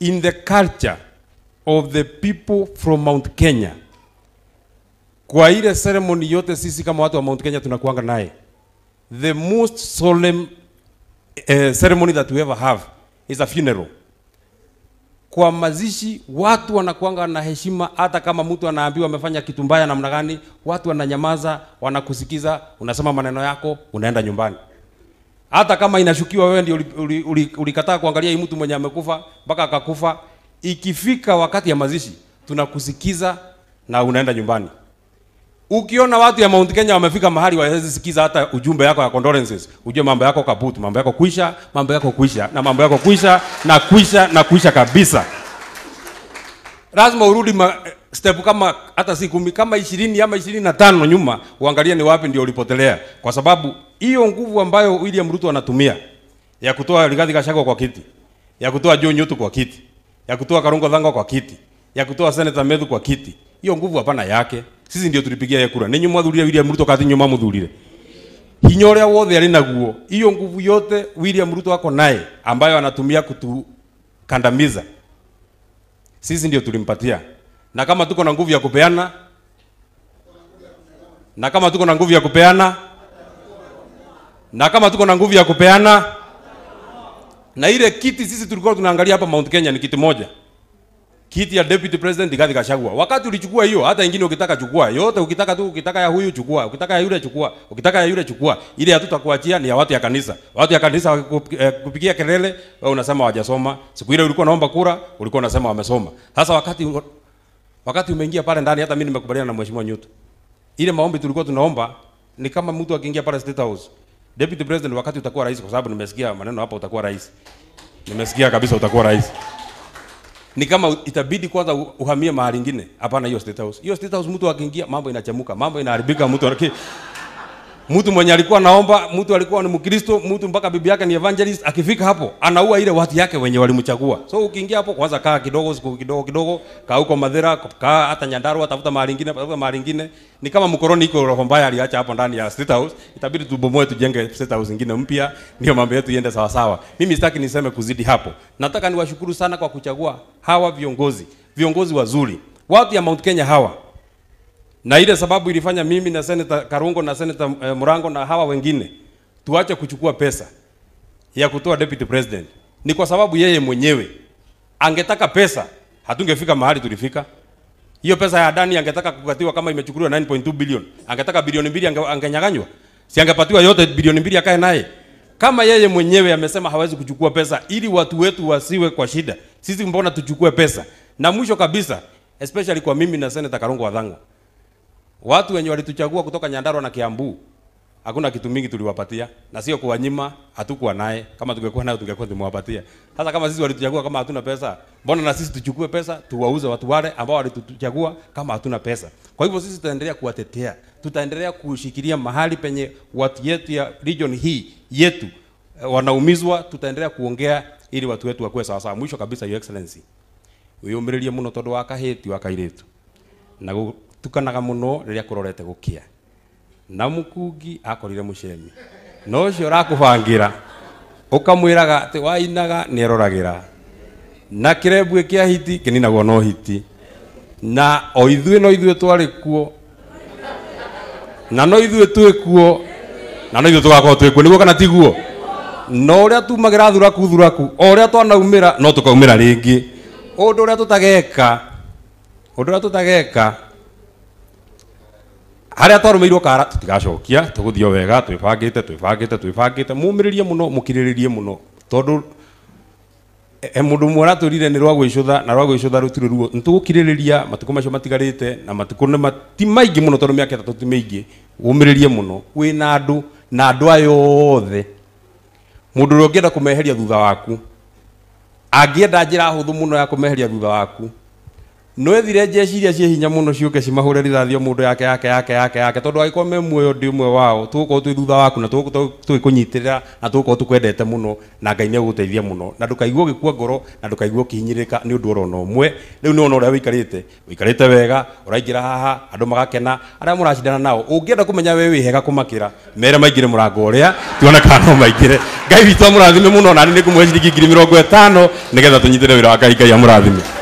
in the culture of the people from Mount Kenya kwa ile ceremony yote sisi kama watu wa Mount Kenya tunakuanga naye the most solemn uh, ceremony that we ever have is a funeral kwa mazishi watu wanakuanga na heshima hata kama mtu anaambiwa amefanya kitu mbaya namna gani watu wananyamaza wanakusikiza unasema maneno yako unaenda nyumbani hata kama inashukiwa wewe ndio ulikataa uli, uli, ulikataa kuangalia hii mtu mwenye amekufa mpaka akakufa ikifika wakati ya mazishi tunakusikiza na unaenda nyumbani ukiona watu ya Mount Kenya wamefika mahali wawezi sikiza hata ujumbe yako ya condolences, ujue mambo yako kaput, mambo yako kuisha, mambo yako kuisha na mambo yako kuisha na kuisha na kuisha kabisa. Lazima urudi ma, step kama hata si kumi kama ishirini ama ishirini na tano nyuma, uangalie ni wapi ndio ulipotelea, kwa sababu hiyo nguvu ambayo William Ruto anatumia ya kutoa Rigathi Gachagua kwa kiti, ya kutoa Joe Nyotu kwa kiti, ya kutoa Karungo Thang'wa kwa kiti, ya kutoa Senator Methu kwa kiti, hiyo nguvu hapana yake sisi ndio tulipigia ye kura ninyi mwathurire William Ruto kati nyuma muthurire hinya uria wothe ari naguo hiyo nguvu yote William Ruto ako naye ambayo anatumia kutukandamiza sisi ndio tulimpatia na kama tuko na nguvu ya kupeana na kama tuko na nguvu ya kupeana na kama tuko na nguvu ya kupeana na ile kiti sisi tulikuwa tunaangalia hapa Mount Kenya ni kiti moja kiti ya deputy president Rigathi Gachagua. Wakati ulichukua hiyo, hata ingine ukitaka chukua yote, ukitaka tu, ukitaka ya huyu chukua, ukitaka ya yule chukua, ukitaka ya yule chukua. Ile hatutakuachia ni ya watu ya kanisa. Watu ya kanisa wakupigia kelele, wewe unasema hawajasoma. Siku ile ulikuwa naomba kura, ulikuwa unasema wamesoma. Sasa wakati wakati umeingia pale ndani, hata mimi nimekubaliana na mheshimiwa Nyuto. Ile maombi tulikuwa tunaomba ni kama mtu akiingia pale State House. Deputy president, wakati utakuwa rais, kwa sababu nimesikia maneno hapa, utakuwa rais. Nimesikia kabisa utakuwa rais ni kama itabidi kwanza uhamie mahali ingine. Hapana, hiyo state house, hiyo state house mtu akiingia mambo inachemuka, mambo inaharibika. Mtu anaki mtu mwenye alikuwa naomba, mtu alikuwa ni Mkristo, mtu mpaka bibi yake ni evangelist, akifika hapo anaua ile watu yake wenye walimchagua. So ukiingia hapo, kwanza kaa kidogo, siku kidogo kidogo, kaa huko Madhira, kaa hata Nyandarua, tafuta mahali ingine, tafuta mahali ingine. Ni kama mkoroni iko roho mbaya aliacha hapo ndani ya state house, itabidi tubomoe, tujenge state house ingine mpya, ndio mambo yetu iende sawa sawa. Mimi sitaki niseme kuzidi hapo. Nataka niwashukuru sana kwa kuchagua hawa viongozi, viongozi wazuri, watu ya Mount Kenya hawa na ile sababu ilifanya mimi na Senator Karungo na Senator eh, Murango na hawa wengine tuache kuchukua pesa ya kutoa deputy president ni kwa sababu yeye mwenyewe angetaka pesa, hatungefika mahali tulifika. Hiyo pesa ya Adani angetaka kukatiwa kama imechukuliwa 9.2 bilioni, angetaka bilioni mbili ange, angenyang'anywa, si angepatiwa yote bilioni mbili akae naye. Kama yeye mwenyewe amesema hawezi kuchukua pesa ili watu wetu wasiwe kwa shida, sisi mbona tuchukue pesa? Na mwisho kabisa, especially kwa mimi na Senator Karungo Wathang'wa, watu wenye walituchagua kutoka Nyandarua na Kiambu, hakuna kitu mingi tuliwapatia, na sio kuwanyima, hatukuwa naye. Kama tungekuwa nayo tungekuwa tumewapatia. Sasa kama sisi walituchagua kama hatuna pesa, mbona na sisi tuchukue pesa tuwauze watu wale ambao walituchagua kama hatuna pesa? Kwa hivyo sisi tutaendelea kuwatetea, tutaendelea kushikilia mahali penye watu yetu ya region hii yetu eh, wanaumizwa, tutaendelea kuongea ili watu wetu wakuwe sawa sawa. Mwisho kabisa, your excellency, wiyumiririe muno tondu wa kahiti wa kairitu na gutukanaga muno riria kurorete gukia na mukungi akorire mucemi no ucio urakubangira ukamwiraga ati wainaga nieroragira na kirebwe kia hiti kininagwo no hiti na o ithuĩ no ithuĩ twarĩ kuo na no ithuĩ twĩ kuo na no ithuĩ tũgakorwo twĩ kuo nĩguo kana tiguo no ũrĩa tumagĩra thuraku thuraku o ũrĩa twanaumĩra no tũkaumĩra rĩngĩ ũndũ ũrĩa tũtageka ũndũ ũrĩa tũtageka harĩa twarũmĩirwo kara tũtigacokia tũgũthiĩ o wega twĩbangĩte twĩbangĩte twĩbangĩte mũmĩrĩrie mũno mũkirĩrĩrie mũno tondũ e mũndũ ũmwe ũratwĩrire nĩ rwa gwĩcũtha na rwa gwĩcũtha rũtirĩ ruo nĩ tũgũkirĩrĩria matukũ macio matigarĩte na matukũ nĩ ma- ti maingĩ mũno tondũ mĩaka ĩtatũ ti mĩingĩ ũmĩrĩrie mũno wĩna andũ na andũ aya othe mũndũ ũrĩa ũngĩenda kũmeheria thutha waku angĩenda njĩra hũthũ mũno ya kũmeheria thutha waku no ethire jeshi iria cie hinya muno ciuke cimahure rithathi o mundu yake yake yake yake yake tondu agĩkorwo me muoyo ndi ũmwe wao tũgũkorwo twĩ thutha waku na tũgĩkũnyitĩrĩra na tũgũkorwo tũkwendete mũno na ngai nĩ egũgũteithia mũno na ndũkaigue ũgĩkua ngoro na ndũkaigue ũkĩhinyĩrĩka nĩ ũndũ orona ũmwe rĩu nĩ wona ũrĩa wĩikarĩte wĩikarĩte wega ũraingĩra haha andũ magakena arĩa mũracindana nao ũngĩenda kũmenya we wĩ hega kũmakĩra mere maingĩre mũrango ũrĩa tuone kana no maingĩre ngai witũ amũrathime mũno na nĩ ngũmũhe ciringi ngiri mĩrongo ĩtano nĩgetha tũnyitĩre wĩra wa ngai ngai amũrathime